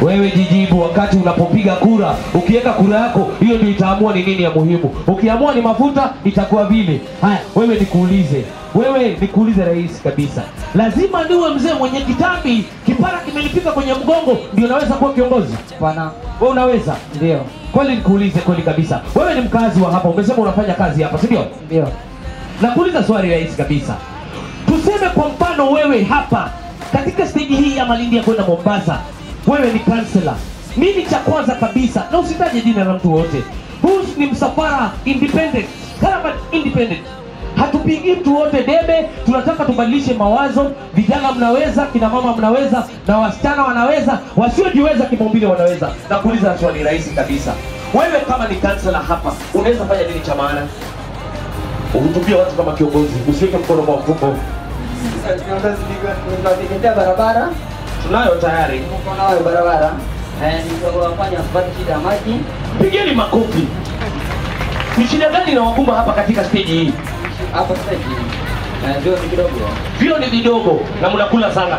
wewe jijibu wakati unapopiga kura ukiweka kura yako hiyo ndio itaamua ni nini ya muhimu ukiamua ni mafuta itakuwa vile haya wewe nikuulize wewe nikuulize rahisi kabisa lazima niwe mzee mwenye kitambi kipara kimelipika kwenye mgongo ndio naweza kuwa kiongozi Bwana, wewe unaweza ndio kweli nikuulize kweli kabisa wewe ni mkazi wa hapa umesema unafanya kazi hapa si ndio ndio nakuuliza swali rahisi kabisa tuseme kwa mfano wewe hapa katika steji hii ya malindi ya kwenda mombasa wewe ni kansela nini cha kwanza kabisa na usitaje jina la mtu wote huu ni msafara independent caravan independent hatupigii mtu wote debe tunataka tubadilishe mawazo vijana mnaweza kina mama mnaweza na wasichana wanaweza wasiojiweza kimaumbile wanaweza na kuuliza swali rahisi kabisa wewe kama ni kansela hapa unaweza fanya nini cha maana uhutubia watu kama kiongozi usiweke mkono kwa mfuko tunategemea barabara tunayo tayari uko nayo barabara eh, nitawafanya kupata shida ya maji pigeni makofi ni shida gani inawakumba hapa katika steji hii hapo sasa hivi eh, ndio ni kidogo vio ni vidogo na mnakula sana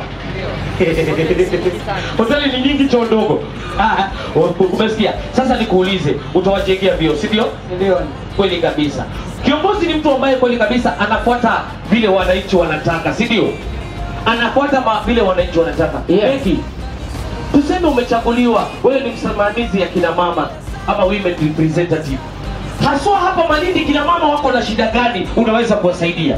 hoteli ni nyingi choo ndogo Ah, u- umesikia sasa nikuulize utawajengea vio si ndio ndio kweli kabisa kiongozi ni mtu ambaye kweli kabisa anafuata vile wananchi wanataka si ndio anafuata ma- vile wananchi wanataka Yes. Becky, tuseme umechaguliwa wewe ni msimamizi ya kina mama ama women representative haswa hapa malindi kina mama wako na shida gani unaweza kuwasaidia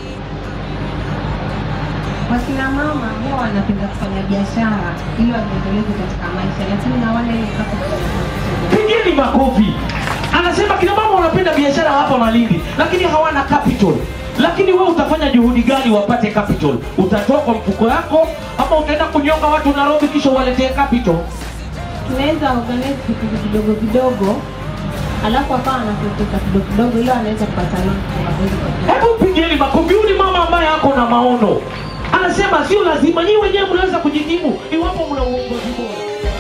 Wakina mama huwa wanapenda kufanya biashara ili wajiendeleze katika maisha, lakini hawana ile capital ya kuanzisha biashara. pigeni makofi anasema kina mama wanapenda biashara hapa malindi lakini hawana capital lakini wewe utafanya juhudi gani wapate capital utatoa kwa mfuko yako ama utaenda kunyonga watu nairobi kisha uwaletee capital Tunaweza organize vikundi vidogo vidogo, alafu akawa anapoteza kidogo kidogo, ili anaweza kupata loan kutoka kwenye kwa hebu pigeni makofi huyu ni mama ambaye ako na maono anasema sio lazima nyii wenyewe mnaweza kujikimu iwapo mna uongozi bora